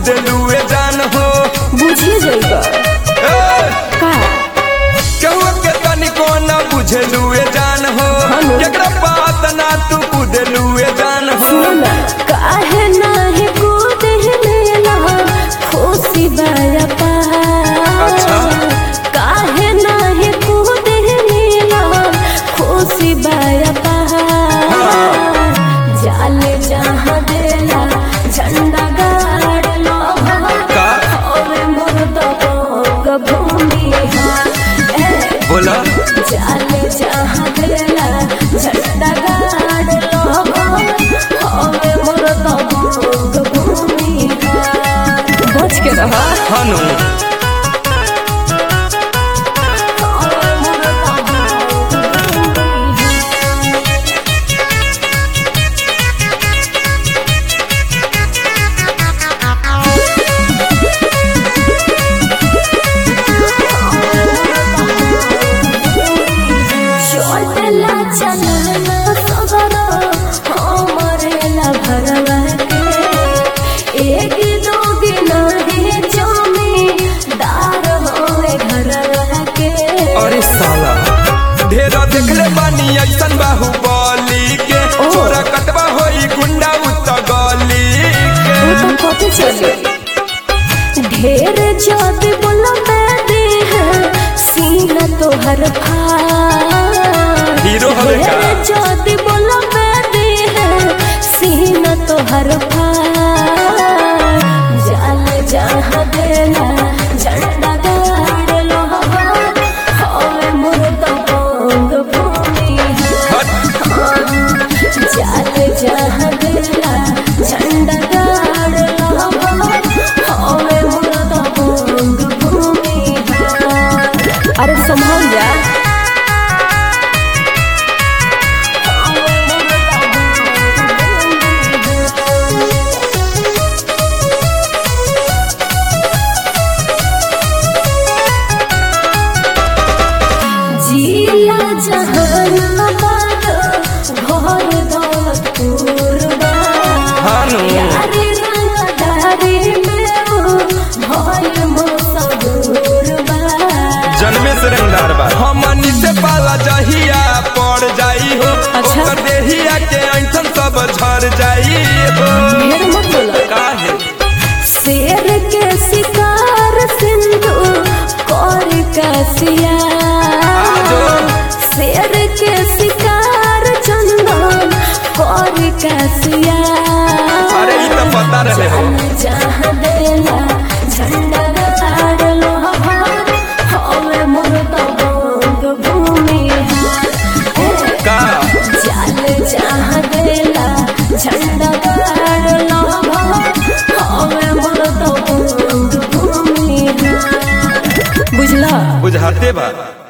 कुदलुए जान हो बुझिए जाइबा ए, का केहू के तनिको न बुझलुए जान हो हेलो। एकरा बात ना तू कुदलुए जान हो सुना काहे नाही कुदेला खुशी बाया पा अच्छा। काहे नाही कुदेला खुशी बाया पा जाले जहाँ देला झंडा गाड़ लो का? होवे मोर तो भूमि है बोला जाले जहाँ देला झंडा गाड़ लो होवे मोर तो भूमि बच के रहा हनु होवे मोर तो भूमि चोटला चलना सगरो हमरेला भरवा के एक दो दिन ही जमी दार होए घरवा के अरे साला ढेर देखले बानी ऐसन बाहुबली के ओ। छोरा कटवा होई गुंडा उत गली के वो तो पता चले ढेर जाति बोला मैं दे सीना तो हर फार हीरो हवे का? ढेर जाति बोला मैं दे सीना तो हर फार जाल जहाँ देला झंडा गाड़ लो होवे मोर तो बंग भूमि हट जाल जहाँ देला झंडा गाड़ लो होवे मोर तो बंग भूमि अरे संभाल जा जिला जहानाबाद घर दौलतपुर बा हानु यारी रंगदारी में वो भइल मसहूर बा जन्मे से रंगदार बा हमनी से पाला जहिया पड़ जाई हो अच्छा। ओकर देहिया के ऐठन सब झर जाई हो ढेर मत बोला काहे शेर के शिकार सिंधु कर कसिया आजो। शेर के शिकार चंदन कर कसिया अरे ई तो पता रहे हो जहाँ देला झंडा गाड़ लो हवे मोर तो बंग भूमि है का जाल जहाँ देला झंडा गाड़ लो हवे मोर तो बंग भूमि है बुझला बुझाते बा